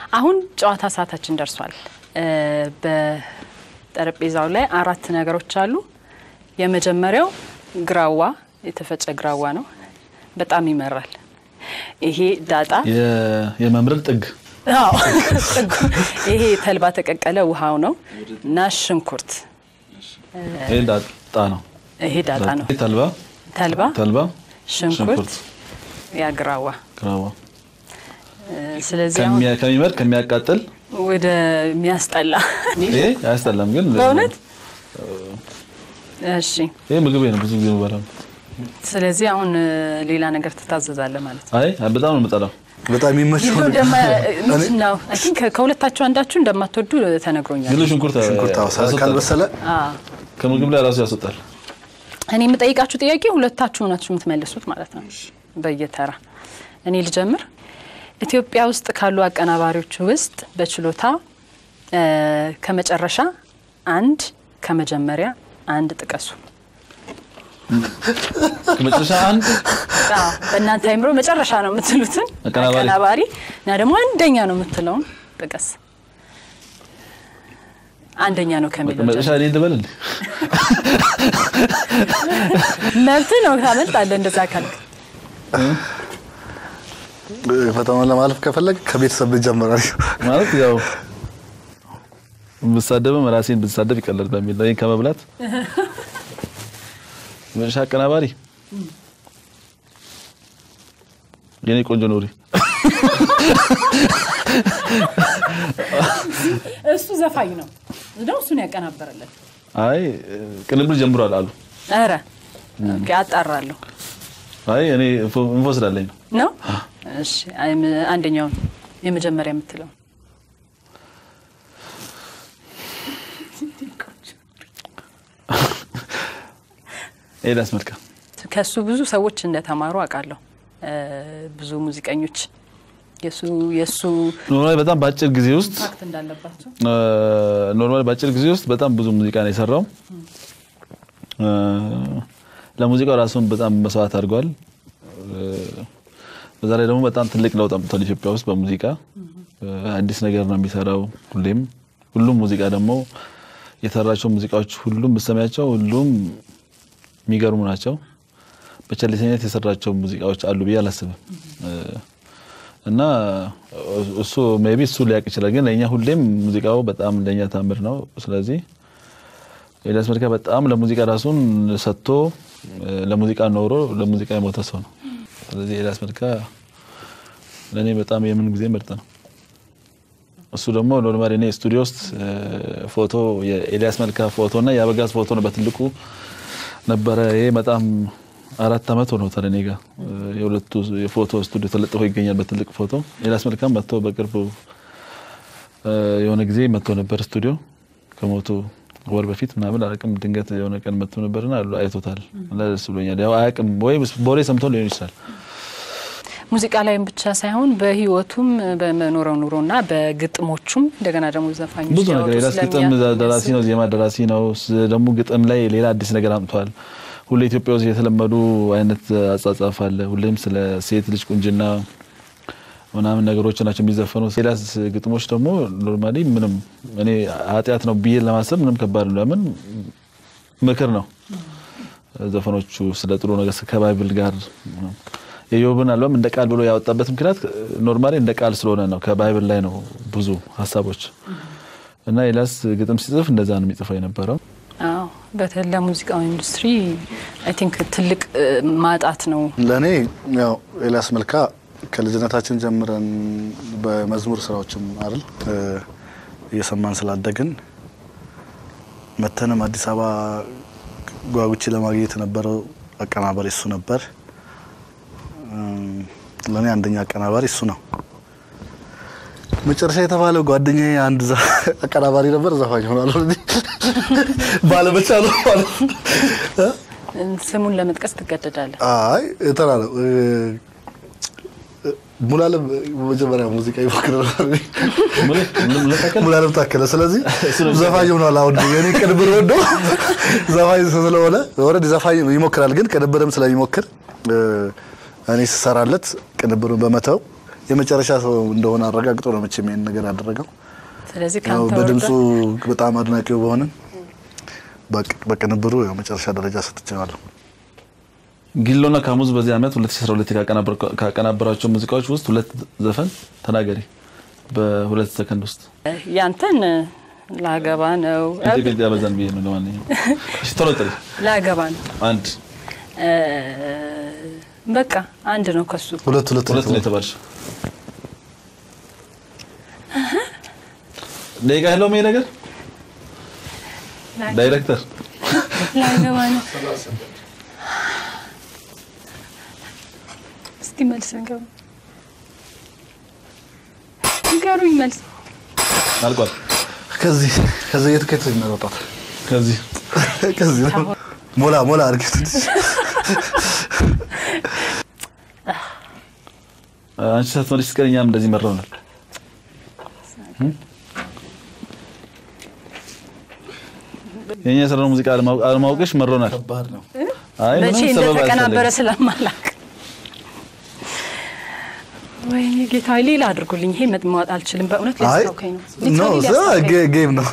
አሁን ጨዋታ ሰዓታችን ደርሷል። እ፣ በጠረጴዛው ላይ አራት ነገሮች አሉ። የመጀመሪያው ግራዋ፣ የተፈጨ ግራዋ ነው። በጣም ይመራል። ይሄ ዳጣ የ- የመምረር ጥግ አዎ፣ ጥጉ። ይሄ ተልባ ተቀቀለ ውሃው ነው እና ሽንኩርት። ይሄ ዳጣ ነው። ይሄ ዳጣ ነው። ይሄ ተልባ ተልባ፣ ተልባ ሽንኩርት፣ ሽንኩርት፣ ያ ግራዋ። ግራዋ እ፣ ስለዚህ አሁን ከሚያ- ከሚመር ከሚያቃጥል ወደ ሚያስጠላ ይሄ አያስጠላም፣ ግን በእውነት እሺ። ይሄ ምግቤ ነው። ብዙ ጊዜ የምበላው። ስለዚህ አሁን እ፣ ሌላ ነገር ትታዘዛለህ ማለት ነው። አይ በጣም ነው የምጠላው። በጣም የሚመቸው ይሉ እንደማ ምንድን ነው? አይ ቲንክ ከሁለታችሁ አንዳችሁ እንደማትወዱ ተነግሮኛል። ግን ሽንኩርት ሽንኩርት አዎ፣ ያስወጣል። ካልበሰለ አዎ። ከምግብ ላይ ራሱ ያስወጣል። እኔ የምጠይቃችሁ ጥያቄ ሁለታችሁ ናችሁ የምትመልሱት ማለት ነው፣ በየተራ እኔ ልጀምር። ኢትዮጵያ ውስጥ ካሉ አቀናባሪዎች ውስጥ በችሎታ እ፣ ከመጨረሻ አንድ ከመጀመሪያ አንድ ጥቀሱ። ከመጨረሻ አንድ አዎ፣ በእናንተ አይምሮ መጨረሻ ነው የምትሉትን አቀናባሪ። አቀናባሪ እና ደግሞ አንደኛ ነው የምትለውን ጥቀስ። አንደኛ ነው ከሚለው መጨረሻ እኔ ልበል እንዴ? መብት ነው፣ ታመልጣለህ እንደዛ ካልክ። ፈተናውን ለማለፍ ከፈለግ ከቤተሰብ ይጀምራል። ማለት ያው ብሳደብም ራሴን ብሳደብ ይቀለል በሚል ነው። ይሄን ከመብላት መጨረሻ አቀናባሪ የኔ ቆንጆ ኑሪ እሱ ዘፋኝ ነው ነው እሱን ያቀናበረለት። አይ ቅንብር ጀምሯል አሉ። ኧረ ኦኬ፣ አጣራለሁ አይ እኔ ኢንፎ- ኢንፎ ስላለኝ ነው። ነው። እሺ፣ አይም- አንደኛውን የመጀመሪያ የምትለው ኤልያስ መልካ ከሱ ብዙ ሰዎች እንደተማሩ አውቃለሁ። እ፣ ብዙ ሙዚቀኞች የሱ የሱ ኖርማሊ በጣም በአጭር ጊዜ ውስጥ ፋክት እንዳለባቸው ኖርማሊ በአጭር ጊዜ ውስጥ በጣም ብዙ ሙዚቃ ነው የሰራው። እ፣ ለሙዚቃው ራሱን በጣም መስዋዕት አድርጓል። እ፣ በዛ ላይ ደግሞ በጣም ትልቅ ለውጥ አምጥቷል ኢትዮጵያ ውስጥ በሙዚቃ እ፣ አዲስ ነገር ነው የሚሰራው ሁሌም። ሁሉም ሙዚቃ ደግሞ የሰራቸው ሙዚቃዎች ሁሉም ብትሰሚያቸው ሁሉም የሚገርሙ ናቸው። በቸልተኝነት የሰራቸው ሙዚቃዎች አሉ ብዬ አላስብም። እ፣ እና እሱ ሜቢ እሱ ሊያውቅ ይችላል፣ ግን ለእኛ ሁሌም ሙዚቃው በጣም ለእኛ ታምር ነው። ስለዚህ ኤልያስ መልካ በጣም ለሙዚቃ ራሱን ሰጥቶ እ፣ ለሙዚቃ ኖሮ ለሙዚቃ የሞተ ሰው ነው። ስለዚህ ኤልያስ መልካ ለእኔ በጣም የምን ጊዜ ምርጥ ነው። እሱ ደግሞ ኖርማሊ እኔ ስቱዲዮ ውስጥ እ፣ ፎቶ የኤልያስ መልካ ፎቶ እና የአበጋዝ ፎቶ ነው በትልቁ ነበረ። ይሄ በጣም አራት አመት ሆኖታል እኔ ጋር እ፣ የሁለቱ የፎቶ ስቱዲዮ ተለጥፎ ይገኛል በትልቅ ፎቶ። ኤልያስ መልካም መጥቶ በቅርቡ እ፣ የሆነ ጊዜ መጥቶ ነበር ስቱዲዮ ከሞቱ ወር በፊት ምናምን አላውቅም። ድንገት የሆነ ቀን መጥቶ ነበርና አሉ አይቶታል እና ደስ ብሎኛል። ያው አያውቅም ወይ ቦሬ ሰምቶ ሊሆን ይችላል። ሙዚቃ ላይም ብቻ ሳይሆን በህይወቱም በመኖረው ኑሮና በግጥሞቹም እንደገና ደግሞ ዘፋኞች ብዙ ነገር ሊያወጡ ኤልያስ ግጥም ስለሚያ- ደራሲ ነው፣ ዜማ ደራሲ ነው። ስ- ደግሞ ግጥም ላይ ሌላ አዲስ ነገር አምጥቷል። ሁሌ ኢትዮጵያ ውስጥ የተለመዱ አይነት አጻጻፍ አለ። ሁሌም ስለ ሴት ልጅ ቁንጅና ምናምን ነገሮች ናቸው የሚዘፈኑት። ኤልያስ ግጥሞች ደግሞ ኖርማሊ ምንም እኔ ኃጢአት ነው ብዬ ለማሰብ ምንም ከባድ ነው። ለምን ምክር ነው ዘፈኖቹ ስለ ጥሩ ነገር ከባይብል ጋር የዮብን አልበም እንደ ቃል ብሎ ያወጣበት ምክንያት ኖርማሊ እንደ ቃል ስለሆነ ነው። ከባይብል ላይ ነው ብዙ ሀሳቦች እና ኤልያስ ግጥም ሲጽፍ እንደዛ ነው የሚጽፈው የነበረው። አዎ በተለይ ለሙዚቃው ኢንዱስትሪ አይ ቲንክ ትልቅ እ፣ ማጣት ነው። ለእኔ ያው ኤልያስ መልካ ከልጅነታችን ጀምረን በመዝሙር ስራዎችም አይደል እ፣ እየሰማን ስላደግን መተንም አዲስ አበባ ጓጉቼ ለማግኘት የነበረው አቀናባሪ እሱ ነበር። እም፣ ለእኔ አንደኛ አቀናባሪ እሱ ነው። መጨረሻ የተባለው ጓደኛዬ አንድ ዘ- አቀናባሪ ነበር፣ ዘፋኝ ሆኗል። ባለመቻሉ ማለት ነው። ስሙን ለመጥቀስ ትገደዳለህ። አይ እንትና ነው እ፣ እ፣ ሙሉዓለም መጀመሪያ ሙዚቃ ይሞክር ነበር። ሙሉዓለም ታከለ። ስለዚህ ዘፋኝ ሆኗል። አሁን የኔ ቅንብር ወዶ ዘፋኝ ስለሆነ ኦልሬዲ ዘፋኝ ይሞክራል፣ ግን ቅንብርም ስለሚሞክር እ፣ እኔ ስሰራለት ቅንብሩን በመተው የመጨረሻ ሰው እንደሆነ አረጋግጦ ነው መቼም ይሄን ነገር ያደረገው። ስለዚህ ያው ከአንተ በድምፁ ወርዶ በጣም አድናቂው በሆንም በቅ- በቅንብሩ ያው መጨረሻ ደረጃ ሰጥቼዋለሁ። ጊሎና ካሙዝ በዚህ ዓመት 2012 ካቀናበር- ካቀናበራቸው ሙዚቃዎች ውስጥ ሁለት ዘፈን ተናገሪ በሁለት ሰከንድ ውስጥ ያንተን ላገባ ነው እዚህ ግን ያበዛን ብዬ ነው። ለማንኛውም እሺ ቶሎ ጥሪ ላገባ ነው አንድ እ፣ በቃ አንድ ነው ከሱ ሁለት ሁለት ሁለት ነው የተባልሽው። ደቂቃ ያለው ይሄ ነገር ዳይሬክተር ላገባ ነው እስቲ መልስ ንገሩ ንገሩኝ መልስ አልቋል። ከዚህ ከዚህ የትኬት ይመረጣል። ከዚህ ከዚህ ነው። ሞላ ሞላ አድርጊው ትንሽ። አንቺ ሳትመልሽ ስትቀር እኛም እንደዚህ መረውናል። የኛ የሰራነው ሙዚቃ አለማወቅ- አለማወቅሽ መሮናል። ከባድ ነው። አይ መቼ ምንም ሰበብ እንደተቀናበረ አያስፈልግም። ስለማላቅ ወይኔ ጌታ ሌላ አድርጉልኝ። ይሄ መጥማወጥ አልችልም በእውነት አይ ሊያስታውከኝ ነው ኖ ሊትራሊ ዛ ሊያስታውከኝ ነው። ጌ- ጌም ነው።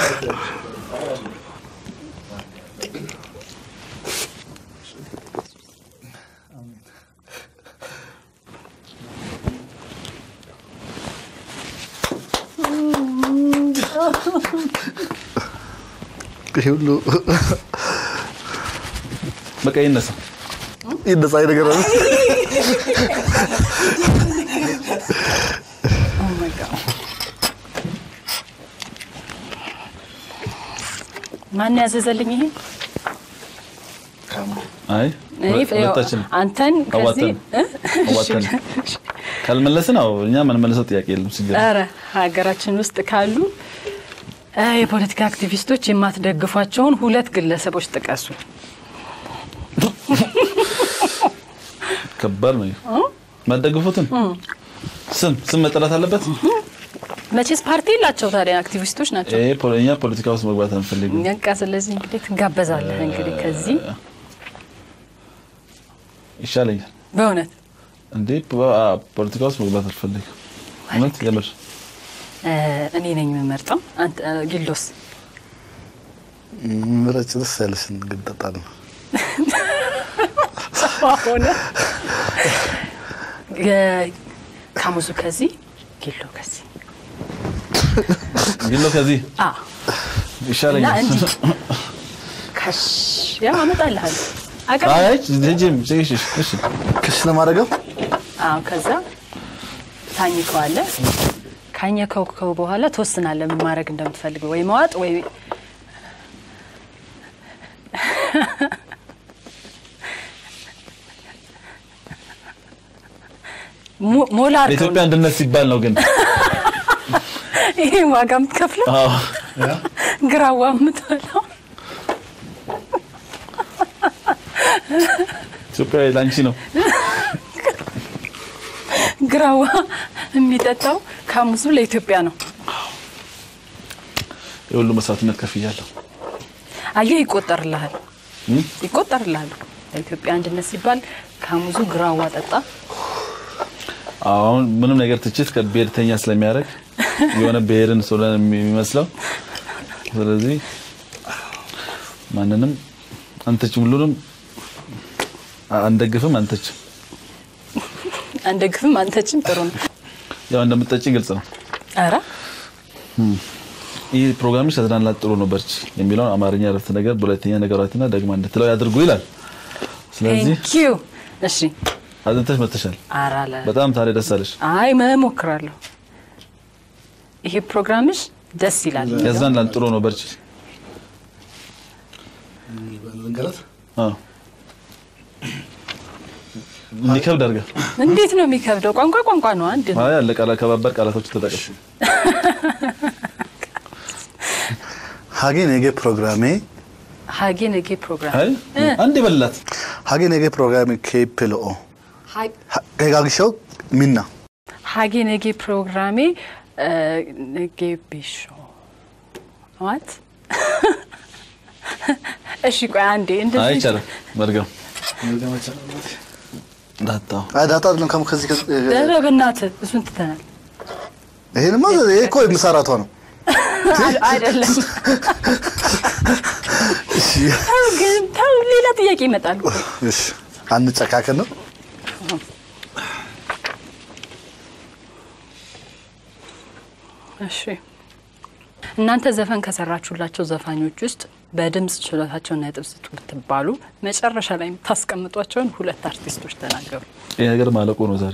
ይሄ ሁሉ በቃ ይነሳ። ይነሳ ነገር ነው። Oh my God. ማን ያዘዘልኝ ይሄ? አይ እኔ ያው ሁለታችንም አንተን ከዚህ አዋተን አዋተን ካልመለስን አዎ እኛ የምንመልሰው ጥያቄ የለም ሲገባ ኧረ ሀገራችን ውስጥ ካሉ እ የፖለቲካ አክቲቪስቶች የማትደግፏቸውን ሁለት ግለሰቦች ጥቀሱ። ከባድ ነው። ማደግፉትን ስም ስም መጠራት አለበት። መቼስ ፓርቲ የላቸው ታዲያ አክቲቪስቶች ናቸው። ይሄ ፖ- እኛ ፖለቲካ ውስጥ መግባት አንፈልግም። በቃ ስለዚህ እንግዲህ ትጋበዛለህ እንግዲህ ከዚህ ይሻለኛል በእውነት እንዴ ፖ- አ- ፖለቲካ ውስጥ መግባት አልፈልግም። እውነት የምር እ እኔ ነኝ የምመርጠው። አንተ እ ጊልዶስ ምረጭ ደስ ያለሽን ግን እጠጣለሁ። ሆነ የ- ካሙዙ ከዚህ ጊሎ ከዚህ ጊሎ ከዚህ አ እና ይሻለኛል። እንዲህ ከሽ ያው አመጣልሃለሁ አቀር አይ ሂጂም እሺ እሺ ክሽ ለማድረገው አዎ ከዛ ታኝከዋለህ። ካኘከው በኋላ ትወስናለህ ምን ማድረግ እንደምትፈልገው ወይ መዋጥ ወይ ሞ- ሞላ አድርገው ለኢትዮጵያ አንድነት ሲባል ነው ግን ይሄ ዋጋ የምትከፍለው አዎ ግራዋ የምትበላው ኢትዮጵያ ለአንቺ ነው። ግራዋ የሚጠጣው ካሙዙ ለኢትዮጵያ ነው። የሁሉ መስዋዕትነት ከፍያለሁ። አየህ ይቆጠርልሃል እም? ይቆጠርልሃል። ለኢትዮጵያ አንድነት ሲባል ካሙዙ ግራዋ ጠጣ። አሁን ምንም ነገር ትችት ከብሔርተኛ ስለሚያደርግ የሆነ ብሔርን ስለሆነ የሚመስለው ስለዚህ ማንንም አንተችም ሁሉንም አንደግፍም አንተችም አንደግፍም አንተችም ጥሩ ነው። ያው እንደምትጠጪ ግልጽ ነው። ኧረ ይህ ፕሮግራምሽ ያዝናናል፣ ጥሩ ነው፣ በርቺ የሚለውን አማርኛ ረፍተ ነገር በሁለተኛ ነገሯትና ደግማ እንድትለው ያድርጉ ይላል። ስለዚህ ቴንኪዩ። እሺ አጥንተሽ መጥተሻል። ኧረ አለ በጣም ታዲያ ደስ አለሽ። አይ መሞክራለሁ። ይሄ ፕሮግራምሽ ደስ ይላል። ያዝናናል፣ ጥሩ ነው፣ በርቺ። አዎ እንዲከብድ አድርገህ እንዴት ነው የሚከብደው? ቋንቋ ቋንቋ ነው። አንድ ነው። አይ አለ ቃላ ከባባድ ቃላቶች ተጠቀም። ሀጌ ነገ ፕሮግራሜ ሀጌ ነጌ ፕሮግራም አይ አንድ ይበላት ሀጌ ነገ ፕሮግራሜ ኬፕልኦ ከጋግሾው ሚና ሀጌ ነጌ ፕሮግራሜ እ፣ ነጌ ቢሾ ዋት እሺ ቆይ አንዴ እንደዚህ አይቻልም መድገም ዳጣው አይ ዳጣ አይደለም ከም ከዚህ ከዚህ ኧረ በእናትህ እሱን ትተናል። ይሄንማ ይሄ እኮ የምሰራቷ ነው። አይደለም እሺ ተው ግን ተው፣ ሌላ ጥያቄ ይመጣል። እሺ አንጨካከን ነው። እሺ እናንተ ዘፈን ከሰራችሁላቸው ዘፋኞች ውስጥ በድምፅ ችሎታቸውና የጥብስ ብትባሉ መጨረሻ ላይ የምታስቀምጧቸውን ሁለት አርቲስቶች ተናገሩ። ይህ ነገር ማለቁ ነው ዛሬ።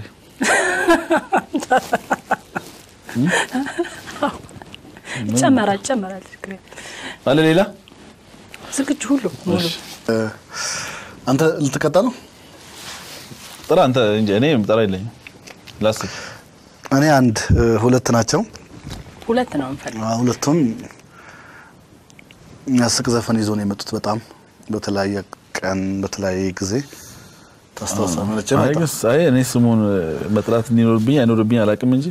ይጨመራል ይጨመራል። ችግር የለም። አለ ሌላ ዝግጁ ሁሉ ሙሉ እሺ። አንተ ልትቀጣ ነው። ጥራ አንተ እንጂ እኔ ጥራ የለኝም። ላስብ እኔ አንድ እ፣ ሁለት ናቸው። ሁለት ነው የምፈልግ። አ፣ ሁለቱም የሚያስቅ ዘፈን ይዞ ነው የመጡት። በጣም በተለያየ ቀን በተለያየ ጊዜ ታስታውሳለች። አይ ግስ አይ እኔ ስሙን መጥራት እንዲኖርብኝ አይኖርብኝ አላውቅም እንጂ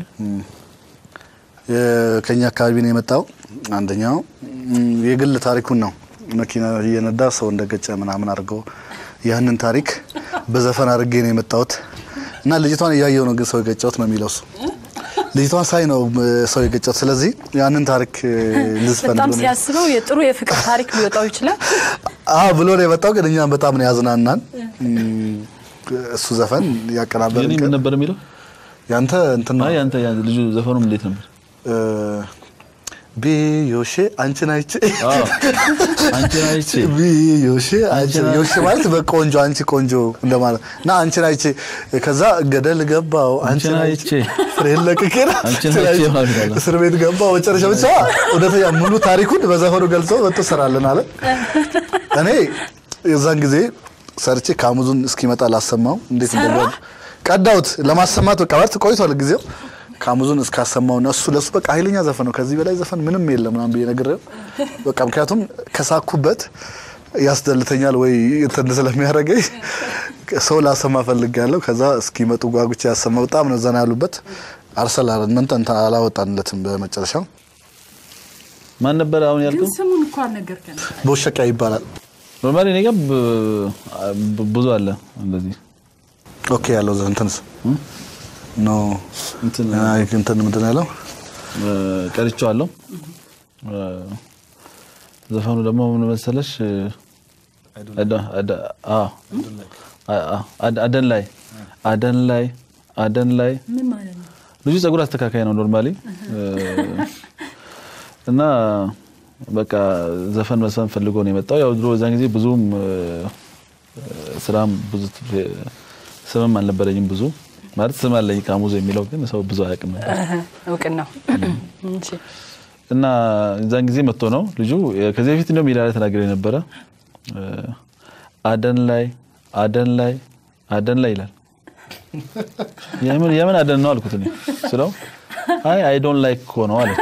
ከኛ አካባቢ ነው የመጣው። አንደኛው ም፣ የግል ታሪኩን ነው መኪና እየነዳ ሰው እንደገጨ ምናምን አድርገው ያንን ታሪክ በዘፈን አድርጌ ነው የመጣሁት እና ልጅቷን እያየው ነው ግን ሰው የገጨሁት ነው የሚለው እሱ። ልጅቷን ሳይ ነው እ፣ ሰው የገጨሁት። ስለዚህ ያንን ታሪክ እ፣ ልዝፈን በጣም ብሎ ነው ሲያስበው የጥሩ የፍቅር ታሪክ ሊወጣው ይችላል። አዎ ብሎ ነው የመጣው። ግን እኛም በጣም ነው ያዝናናን ም፣ እሱ ዘፈን ያቀናበርን የኔ ምን ቀን ነበር የሚለው? ያንተ እንትን ነው አይ አንተ ያ ልጁ ዘፈኑም እንዴት ነበር? እ፣ ቢዮሼ አንቺን አይቼ አዎ አንቺን አይቼ ቢዮሼ አንቺን ዮሼ ማለት በቆንጆ አንቺ ቆንጆ እንደማለት እና አንቺን አይቼ ከዛ ገደል ገባው አንቺን አይቼ ፍሬን ለቅቄ ነው አንቺን አንቺን አይቼ አይቼ ማለት ነው። እስር ቤት ገባው መጨረሻ ብቻ እውነተኛ ሙሉ ታሪኩን በዘፈኑ ገልጾ መጥቶ ሰራለን አለ። እኔ የዛን ጊዜ ሰርቼ ካሙዙን እስኪመጣ ላሰማው እንዴት ሰራ? እንደሆነ ቀዳውት ለማሰማት በቃ ማለት ቆይቷል ጊዜው ካሙዙን እስካሰማው እና እሱ ለሱ በቃ ኃይለኛ ዘፈን ነው። ከዚህ በላይ ዘፈን ምንም የለም ምናምን ብዬ ነግሬው በቃ ምክንያቱም ከሳኩበት ያስደልተኛል ወይ እንትን ስለሚያደርገኝ ሰው ላሰማ ፈልጋለሁ። ከዛ እስኪመጡ ጓጉቼ ያሰማ በጣም ነው ዘና ያሉበት። አርሰናል ምን እንትን አላወጣንለትም በመጨረሻው ማን ነበር አሁን ያልከው? ስሙን እኮ አልነገርከንም። በውሸቃ ይባላል። ኖርማሊ እኔ ጋር ብ- ብ- ብዙ አለ እንደዚህ ኦኬ ያለው ዘ- እንትንስ ኖ እንትን አይ እንትን ምንድን ነው ያለው እ፣ ቀርቼዋለሁ። እ፣ ዘፈኑ ደግሞ ምን መሰለሽ? እ፣ አደ- አደ- አዎ፣ አ- አ- አደ- አደን ላይ አደን ላይ አደን ላይ ምን ማለት ነው? ልጁ ጸጉር አስተካካይ ነው ኖርማሊ እና በቃ ዘፈን መስፈን ፈልጎ ነው የመጣው። ያው ድሮ እዛን ጊዜ ብዙም እ፣ ስራም ብዙ ት- ስምም አልነበረኝም ብዙ ማለት ስም አለኝ ካሙዞ የሚለው ግን ሰው ብዙ አያውቅም ነበር። እውቅናው እሺ። እና እዛን ጊዜ መጥቶ ነው ልጁ ከዚህ በፊት እንደውም ሜዳ ላይ ተናግሬ ነበረ። እ፣ አደን ላይ አደን ላይ አደን ላይ ይላል። የምን የምን አደን ነው አልኩት እኔ ስለው አይ አይ ዶንት ላይክ እኮ ነው አለ።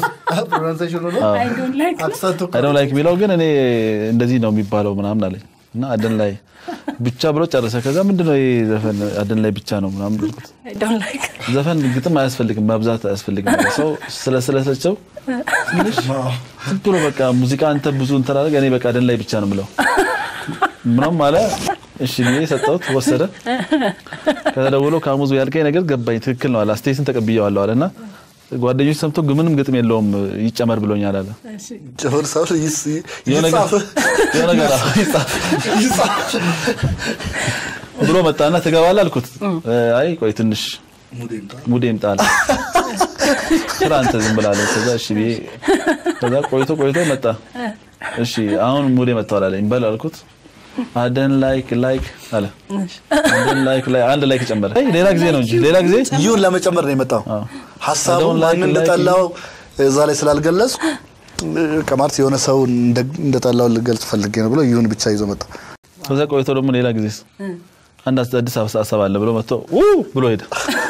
I don't like አይ ዶንት ላይክ የሚለው ግን እኔ እንደዚህ ነው የሚባለው ምናምን አለኝ እና አደን ላይ ብቻ ብሎ ጨረሰ። ከዛ ምንድነው ይሄ ዘፈን አደን ላይ ብቻ ነው ምናምን አልኩት። I don't like ዘፈን ግጥም አያስፈልግም፣ ማብዛት አያስፈልግም። ሰው ስለ ስለሰቸው ትንሽ ዝም ብሎ በቃ ሙዚቃ አንተ ብዙ እንትን አደረገ፣ እኔ በቃ አደን ላይ ብቻ ነው የምለው ምናምን አለ። እሺ ብዬ ሰጠሁት፣ ወሰደ። ከዛ ደውሎ ካሙዙ ያልከኝ ነገር ገባኝ፣ ትክክል ነው አለ። አስተያየትን ተቀብዬዋለሁ አለና ጓደኞች ሰምቶ ግን ምንም ግጥም የለውም ይጨመር ብሎኛል አለ። ጭፍር ሰው ይስ- የሆነ ነገር ይጻፍ የሆነ ነገር አዎ፣ ይጻፍ ይጻፍ ብሎ መጣና ትገባለህ አልኩት። አይ ቆይ ትንሽ ሙዴ ይምጣል ስራ አንተ ዝም ብላለህ። ከዛ እሺ ብዬ ከዛ ቆይቶ ቆይቶ መጣ። እሺ አሁን ሙዴ መጥቷል አለኝ። በል አልኩት። አደን ላይክ ላይክ አለ። አደን ላይክ ላይ አንድ ላይክ ጨመረ። አይ ሌላ ጊዜ ነው እንጂ ሌላ ጊዜ ይሁን ለመጨመር ነው የመጣው አዎ። ሀሳቡ I don't like- ማን እንደጠላው እዛ ላይ ስላልገለጽኩ ቀማርት የሆነ ሰው እንደ- እንደጠላው ልገልጽ ፈልጌ ነው ብሎ ይሁን ብቻ ይዞ መጣ። ከዛ ቆይቶ ደግሞ ሌላ ጊዜ አንድ አስ- አዲስ ሀሳብ አለ ብሎ መጥቶ ኡ ብሎ ሄደ።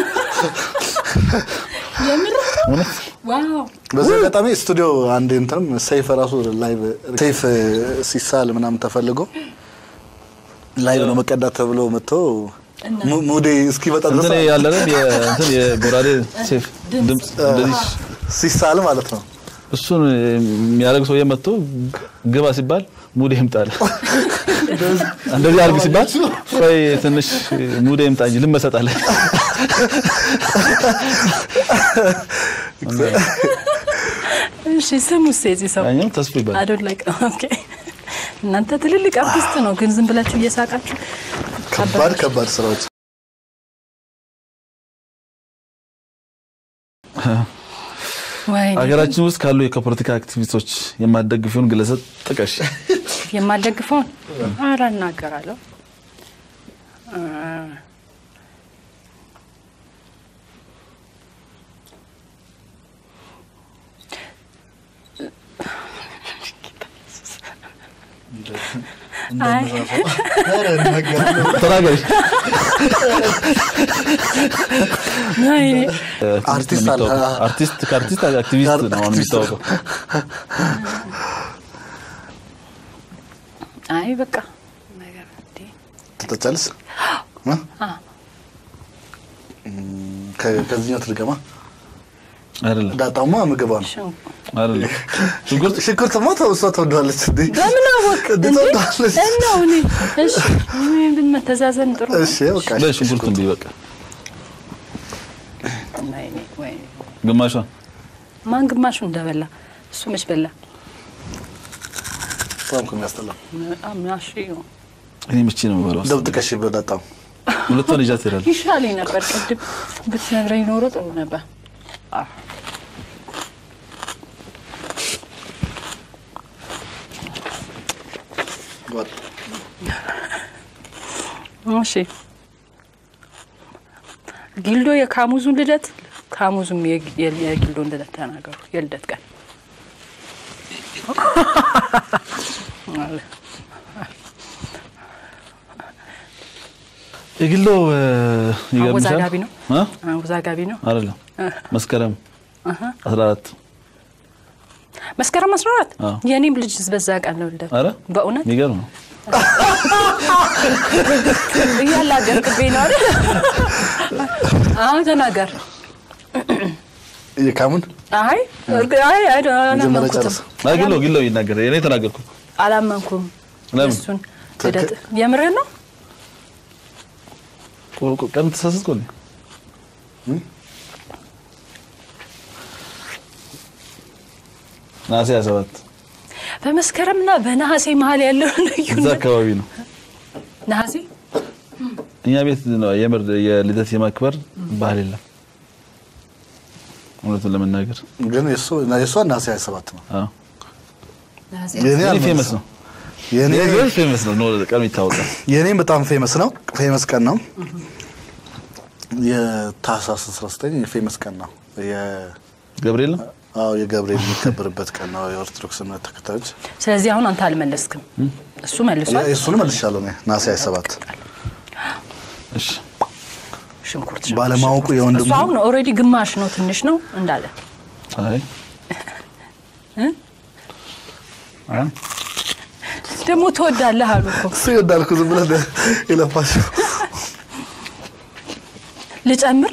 እውነት ዋው በዚህ አጋጣሚ ስቱዲዮ አንድ እንትንም ሰይፍ ራሱ ላይቭ ሰይፍ ሲሳል ምናምን ተፈልጎ ላይቭ ነው መቀዳት ተብሎ መጥቶ mu- ሙዴ እስኪመጣ ድረስ እንትን ያለ አይደል? የእንትን የጎራዴ ሴፍ ድምፅ እንደዚህ ሲሳል ማለት ነው። እሱን የሚያደርግ ሰውዬ መጥቶ ግባ ሲባል ሙዴ ይምጣል። እንደዚህ አድርግ ሲባል ቆይ ትንሽ ሙዴ ይምጣ እንጂ ልመሰጣለን። እሺ ስሙስ የዚህ ሰው ያኛው ተስፋ ይባላል። አዶን ላይ ኦኬ። እናንተ ትልልቅ አርቲስት ነው፣ ግን ዝም ብላችሁ እየሳቃችሁ ከባድ ከባድ ስራዎች ወይ ሀገራችን ውስጥ ካሉ ከፖለቲካ አክቲቪስቶች የማትደግፊውን ግለሰብ ጥቀሽ። የማልደግፈውን ኧረ እናገራለሁ። እ፣ አይ ተናገሪ። ወይኔ አርቲስት አለ። የሚታወቀው። አርቲስት ከአርቲስት አክቲቪስት ነው አሁን የሚታወቀው። አይ በቃ ነገር እንዴ ትጠጫለስ እ? እም፣ ከ- ከዚህኛው ትድገማ አይደለም ዳጣማ ምግባ ነው። ሽን- አይደለም ሽንኩርት ሽንኩርትማ ተው እሷ ትወደዋለች እንዴ በምን አወቅ እንዴ እንዴ? ትወደዋለች። እናው እኔ እሺ ምን መተዛዘን ጥሩ ነው። እሺ በቃ በይ ሽንኩርቱን ብይ በቃ ወይኔ ወይኔ ግማሿን ማን ግማሹ እንደበላ እሱ መች በላ? በጣም እኮ የሚያስጠላው በጣም ናሽ ነው። እኔ ምቺ ነው የምበላው። እንደው ጥቀሽ በዳጣም ሁለቷን ይዣት እሄዳለሁ። ይሻለኝ ነበር ቅድም ብትነግረኝ ኖሮ ጥሩ ነበር። አዎ። እሺ ጊልዶ የካሙዙን ልደት ካሙዙም የጊ- የ- የጊልዶን ልደት ተናገሩ። የልደት ቀን የግሎ እ፣ ይገርምሻል። አወዛጋቢ ነው። እ? አወዛጋቢ ነው። አይደለም መስከረም 14 መስከረም 14 አዎ። የእኔም ልጅ በዛ ቀን ነው ልደት። አረ በእውነት የሚገርም ነው። እያላገርክብኝ ነው አይደል? አሁን ተናገር። የካሙን አይ እርግ- አይ አይ መጀመሪያ አላመንኩትም። ጨርስ። አይ ግሎ ግሎ ይናገር። እኔ ተናገርኩት። አላመንኩም። ለምን? እሱን ልደት የምርህን ነው? ቆ- ቆ- ቀን ተሳሳትኩ እንዴ? ነሐሴ 27 በመስከረምና በነሐሴ መሀል ያለው እዛ ልዩነት አካባቢ ነው። ነሐሴ እኛ ቤት ነው የምር የልደት የማክበር ባህል የለም። እውነቱን ለመናገር ግን የእሱ የእሷ ነሐሴ 27 ነው። አዎ ነሐሴ የኔ እኔ አልመለስም። ፌመስ ነው። የኔ የኔ ፌመስ ነው። ነው ቀኑ ይታወቃል። የኔም በጣም ፌመስ ነው። ፌመስ ቀን ነው። የታህሳስ 19 የፌመስ ቀን ነው። የ- ገብርኤል ነው። አዎ የገብርኤል የሚከበርበት ቀን ነው። የኦርቶዶክስ እምነት ተከታዮች ስለዚህ አሁን አንተ አልመለስክም። እሱ መልሷል። እሱን መልሻለሁ እኔ ነሐሴ 27 እሺ ሽንኩርት ባለማወቁ የወንድሙ እሱ አሁን ኦልሬዲ ግማሽ ነው ትንሽ ነው እንዳለ አይ እ? አይ ደግሞ ትወዳለህ አሉ እኮ እሱ ይወዳል እኮ ዝም ብለህ የለፋሽው ልጨምር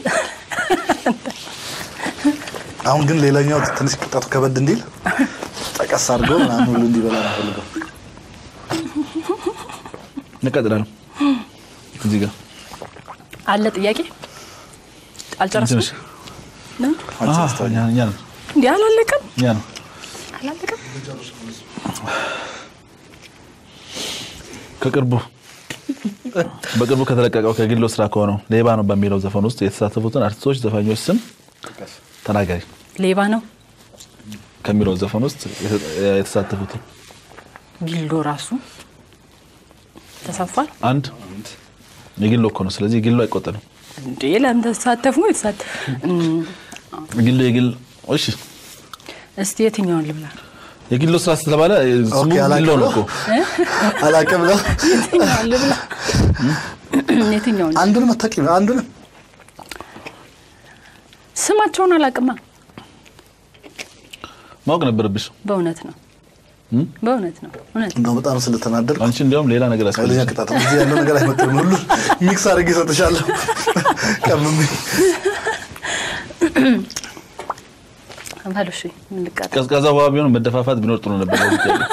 አሁን ግን ሌላኛው ትንሽ ቅጣቱ ከበድ እንዲል ጠቀስ አድርገው ምናምን ሁሉ እንዲበላ ነው ፈልገው እንቀጥላለን። እዚህ ጋር አለ ጥያቄ አልጨረስኩም ትንሽ አሃ እኛ እኛ ነው እንዲህ አላለቀም እኛ ነው አላለቀም ከቅርቡ በቅርቡ ከተለቀቀው ከግሎ ስራ ከሆነው ሌባ ነው በሚለው ዘፈን ውስጥ የተሳተፉትን አርቲስቶች፣ ዘፋኞች ስም ተናጋሪ ሌባ ነው ከሚለው ዘፈን ውስጥ የተሳተፉትን ጊልዶ ራሱ ተሳትፏል አንድ የግሎ እኮ ነው። ስለዚህ የግሎ አይቆጠርም። እንዴ ለምን ተሳተፉ የተሳተ እም፣ ግሎ የግል እሺ፣ እስቲ የትኛውን ልብላ የግሎ ስራ ስለተባለ ስሙ ኦኬ፣ አላውቅም። ግሎ ነው እኮ አላቅም ነው የትኛውን ልብላ የትኛውን አንዱን መታቂ አንዱን ስማቸውን አላቅማ ማወቅ ነበረብሽ። በእውነት ነው በእውነት ነው እውነት እንደው በጣም ስለተናደድኩ አንቺ እንዲያውም ሌላ ነገር ኃይለኛ ያስፈልግሽ። ቅጣት ነው። እዚህ ያለው ነገር አይመጥንም። ሁሉ ሚክስ አድርጌ እሰጥሻለሁ። ቀምሜ በሉ እሺ፣ ምን ልቀጣ? ቀዝቃዛ ውሃ ቢሆን መደፋፋት ቢኖር ጥሩ ነበር። ለዚህ ጥያቄ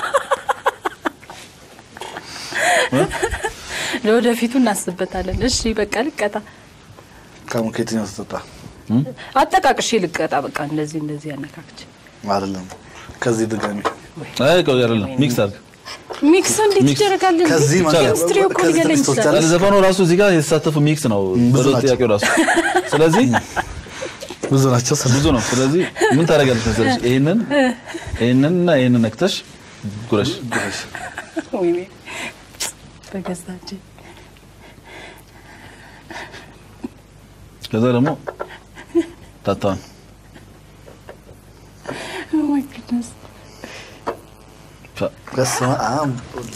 ለወደፊቱ እናስብበታለን። እሺ በቃ ልቀጣ። ከሙ ከየትኛው ተጠጣ? አጠቃቅሼ ልቀጣ። በቃ እንደዚህ እንደዚህ ያነካክች አይደለም ከዚህ ድጋሚ አይ ቆይ አይደለም ሚክስ አድርግ። ሚክስ እንዴት ሚክስ። ይደረጋል? ከዚህ ማለት ኬሚስትሪ እኮ ከዚህ ሊገለኝ ትንሽ ይችላል። ትወስዳለህ? ዘፈኑ ራሱ እዚህ ጋር የተሳተፉ ሚክስ ነው ብዙ በሎ ናቸው። ጥያቄው ራሱ። ስለዚህ ብዙ ናቸው። ብዙ ነው። ስለዚህ ምን ታደርጋለች መሰለሽ? ይሄንን ይሄንን እና ይሄንን ነክተሽ ጉረሽ። ወይኔ በገዛች ከዛ ደግሞ ታታውን ኦ ማይ ጉድነስ በስመ አብ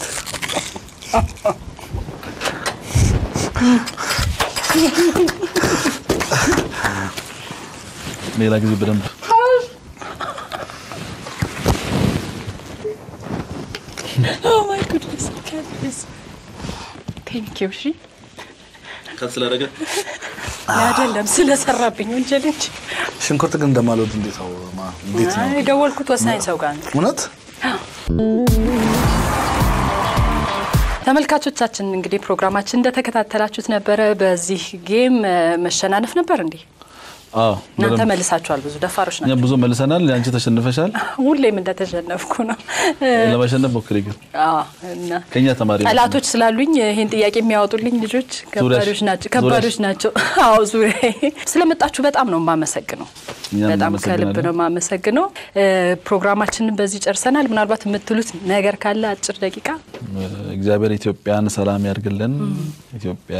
ሌላ ጊዜ በደንብ ኦ ማይ ጉድነስ ካንስ ቴንክ ዩ እሺ ስላደረገ አይደለም ስለሰራብኝ ወንጀል እንጂ ሽንኩርት ግን እንደማልወድ እንዴት ነው? ማ- እንዴት ነው? አይ የደወልኩት ወሳኝ ሰው ጋር ነው። እውነት ተመልካቾቻችን እንግዲህ ፕሮግራማችን እንደተከታተላችሁት ነበረ። በዚህ ጌም እ፣ መሸናነፍ ነበር እንዴ? አዎ እናንተ በደንብ መልሳችኋል። ብዙ ደፋሮች እኛ ናቸው። ብዙ መልሰናል። አንቺ ተሸንፈሻል። ሁሌም እንደተሸነፍኩ ነው። ለማሸነፍ ሞክሪ ግን አዎ፣ እና ከኛ ተማሪ ነው። ጠላቶች ስላሉኝ ይህን ጥያቄ የሚያወጡልኝ ልጆች ከባዶች ናቸው። ዙሪያሽ። ከባዶች ናቸው። አዎ ዙሪያ ስለመጣችሁ በጣም ነው የማመሰግነው። እኛም በጣም ከልብ እናመሰግናለን። ነው የማመሰግነው። እ፣ ፕሮግራማችንን በዚህ ጨርሰናል። ምናልባት የምትሉት ነገር ካለ አጭር ደቂቃ እግዚአብሔር ኢትዮጵያን ሰላም ያድርግልን። ኢትዮጵያ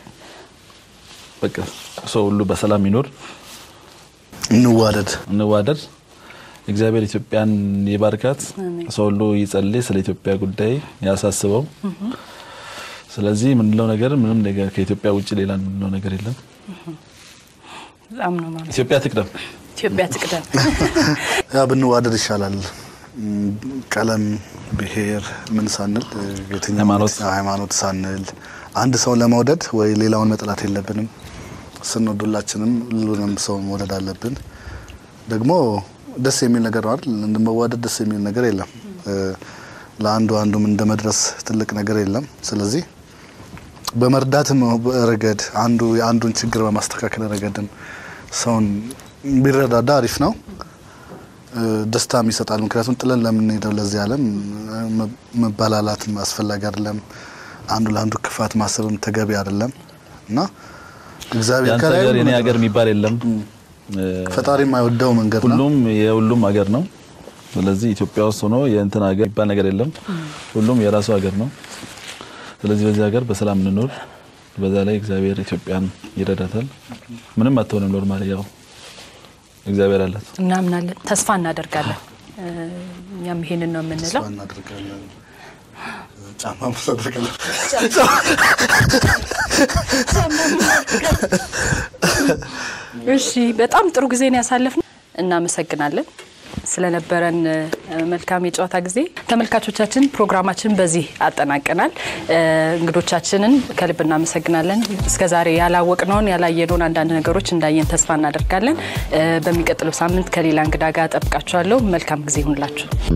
በቃ ሰው ሁሉ በሰላም ይኖር፣ እንዋደድ። እንዋደድ። እግዚአብሔር ኢትዮጵያን ይባርካት። ሰው ሁሉ ይጸልይ፣ ስለ ኢትዮጵያ ጉዳይ ያሳስበው። ስለዚህ የምንለው ነገር ምንም ነገር ከኢትዮጵያ ውጭ ሌላ የምንለው ነገር የለም። በጣም ነው ማለት ኢትዮጵያ ትቅደም። ኢትዮጵያ ትቅደም። ያ ብንዋደድ ይሻላል። ም፣ ቀለም፣ ብሔር ምን ሳንል የትኛው ሃይማኖት። ሃይማኖት ሳንል አንድ ሰውን ለመውደድ ወይ ሌላውን መጥላት የለብንም። ስንወድ ሁላችንም ሁሉንም ሰው መውደድ አለብን። ደግሞ ደስ የሚል ነገር ነው አይደል? እንደመዋደድ ደስ የሚል ነገር የለም። እ፣ ለአንዱ አንዱም እንደ መድረስ ትልቅ ነገር የለም። ስለዚህ በመርዳትም ረገድ አንዱ የአንዱን ችግር በማስተካከል ረገድም ሰውን ቢረዳዳ አሪፍ ነው። እ፣ ደስታም ይሰጣል። ምክንያቱም ጥለን ለምንሄደው ለዚህ ዓለም እ፣ መ- መበላላትም አስፈላጊ አይደለም። አንዱ ለአንዱ ክፋት ማሰብም ተገቢ አይደለም እና እግዚአብሔር ያንተ ከላይ ሀገር ሁሉ የኔ ነገር- ሀገር የሚባል የለም። ፈጣሪ የማይወደው መንገድ ነው። ሁሉም የሁሉም ሀገር ነው። ስለዚህ ኢትዮጵያ ውስጥ ሆኖ የእንትን ሀገር የሚባል ነገር የለም። ሁሉም የራሱ ሀገር ነው። ስለዚህ በዚህ ሀገር በሰላም እንኖር። በዛ ላይ እግዚአብሔር ኢትዮጵያን ይረዳታል። ምንም አትሆንም። ኖርማል ያው እግዚአብሔር አላት። እናምናለን፣ ተስፋ እናደርጋለን። እ፣ እኛም ይሄንን ነው የምንለው። ተስፋ እናደርጋለን። ጫማ እናደርጋለን። እሺ፣ በጣም ጥሩ ጊዜ ነው ያሳለፍነው። እናመሰግናለን ስለነበረን እ፣ መልካም የጨዋታ ጊዜ። ተመልካቾቻችን ፕሮግራማችን በዚህ አጠናቀናል። እ፣ እንግዶቻችንን ከልብ እናመሰግናለን። እስከዛሬ ያላወቅነውን ያላየነውን አንዳንድ ነገሮች እንዳየን ተስፋ እናደርጋለን። እ፣ በሚቀጥለው ሳምንት ከሌላ እንግዳ ጋር ጠብቃችኋለሁ። መልካም ጊዜ ይሁንላችሁ።